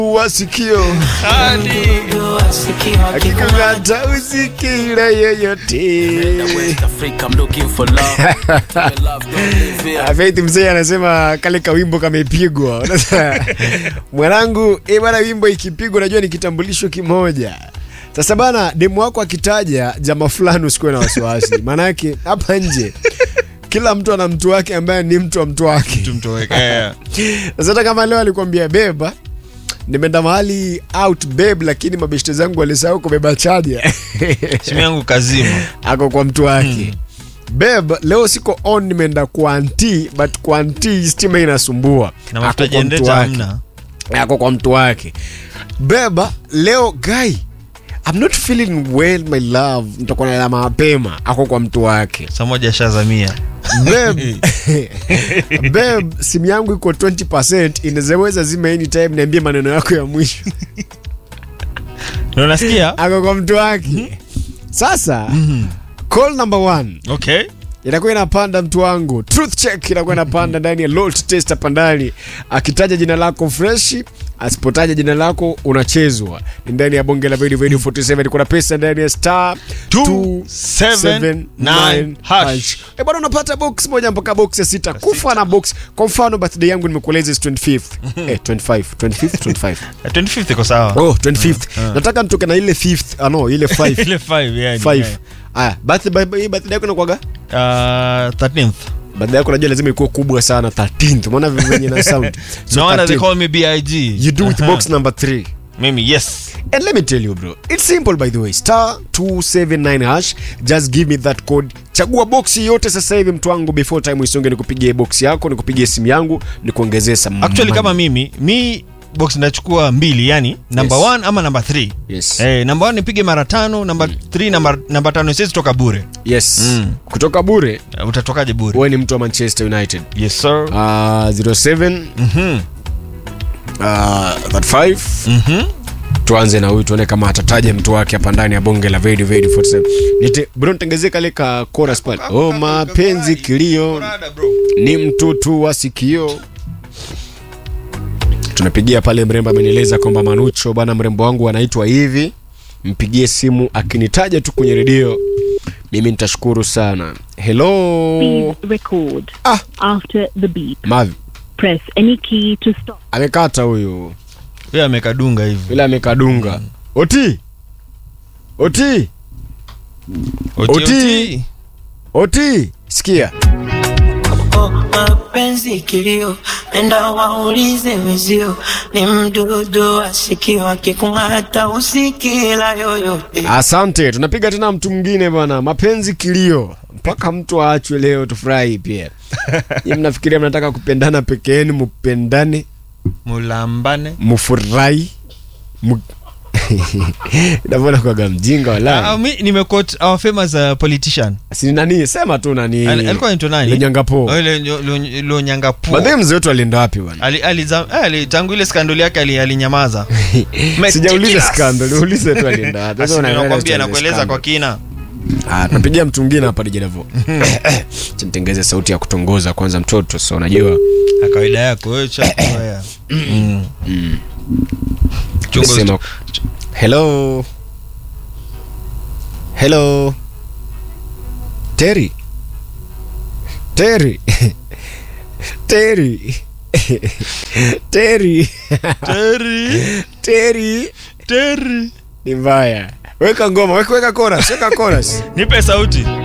wa sikio akikung'ata usikile yeyote. Ah, Faith mzee anasema kale kawimbo kamepigwa. Unasema, Mwanangu, eh bana, wimbo ikipigwa najua ni kitambulisho kimoja. Sasa bana, demu wako akitaja jamaa fulani usikuwe na wasiwasi, maanake hapa nje kila mtu ana mtu wake ambaye ni mtu wa mtu wake. tumtoweka Sasa hata kama leo alikwambia beba, nimeenda mahali out babe, lakini mabeshte zangu walisahau kubeba chaja simu yangu kazima ako kwa mtu wake Babe, leo siko on, nimeenda kwa anti but kwa anti stima inasumbua. na Ako mafuta kwa mtu jendeta wake. hamna Ako kwa mtu wake. Beba, leo guy I'm not feeling well my love. Nitakuwa na mapema. Ako kwa mtu wake. saa moja shazamia Babe, babe, simu yangu iko 20%, inaweza zima anytime, niambie maneno yako ya mwisho. na unasikia Ako kwa mtu wake. Sasa, call number one okay inakuwa inapanda mtu wangu truth check inakuwa inapanda ndani ya Lolt test hapa ndani akitaja jina lako freshi asipotaja jina lako unachezwa ni ndani ya bonge la video video 47 kuna pesa ndani ya star 279 hash. Eh, bwana unapata box moja mpaka box ya sita kufa na box kwa mfano birthday yangu nimekueleza is 25th eh 25 25th 25 Eh, 25th iko sawa oh 25th nataka nitoke na ile 5th ah no ile 5 ile 5 yani 5 aya birthday birthday yako inakuwaga Uh, 13th baada yako najua lazima ikuwe kubwa sana 13th umeona venye na sound so no wonder they 13th. call me big you do with Uh-huh. box number 3 mimi yes and let me tell you bro it's simple by the way star 279 hash just give me that code chagua box yote sasa hivi mtu wangu before time isonge nikupigie box yako nikupigie simu yangu nikuongezee some actually money. kama mimi mi box nachukua mbili yani number Yes. 1 ama number 3 yes Eh, namba 1 nipige mara tano namba 3 namba namba 5 siwezi toka bure yes Mm. kutoka bure Eh, utatokaje bure wewe ni mtu wa Manchester United yes sir uh, 07 Mhm. uh, 35 Mhm. tuanze na huyu tuone kama atataja mtu wake hapa ndani ya bonge la Vedi Vedi 47 nite bro nitengezee kale ka chorus pale oh mapenzi kilio ni mtutu wa sikio tunapigia pale mrembo amenieleza kwamba manucho bana mrembo wangu anaitwa hivi mpigie simu akinitaja tu kwenye redio mimi nitashukuru sana hello Please record. Ah. After the beep, mavi press any key to stop. amekata huyu Yeye amekadunga hivi yule amekadunga oti oti Oti, Oti. oti. oti sikia Oh, mapenzi kilio, enda waulize wezio, ni mdudu wa sikio akikung'ata usikila yoyote. asante tunapiga tena mtu mwingine bwana mapenzi kilio mpaka mtu aachwe leo tufurahi pia Nyinyi mnafikiria mnataka kupendana peke yenu mpendane mulambane mfurahi mu- navona kwaga mjinga Ah, wala mi nimequote our famous uh, politician si nani sema tu nani Al- alikuwa anaitwa nani Lonyangapo. Oh, ile Nyo- Lo- Lonyangapo. baadhi mzee wetu alienda wapi bwana Ali- aliza- eh, ali- tangu ile skandoli yake ali- alinyamaza sijauliza Meticulous. skandal ulize tu alienda wapi Basi Sasa unaangalia nakwambia story za nakueleza scandal. kwa kina Ah, tunapigia mtu mwingine hapa dijedevo nitengeze sauti ya kutongoza kwanza mtoto so unajua Na kawaida yako wewe cha kuzoea. Mm. Chunga Sema- hello hello Terry Terry Terry Terry Terry, Terry Terry. ni mbaya weka ngoma weka weka chorus weka chorus nipe sauti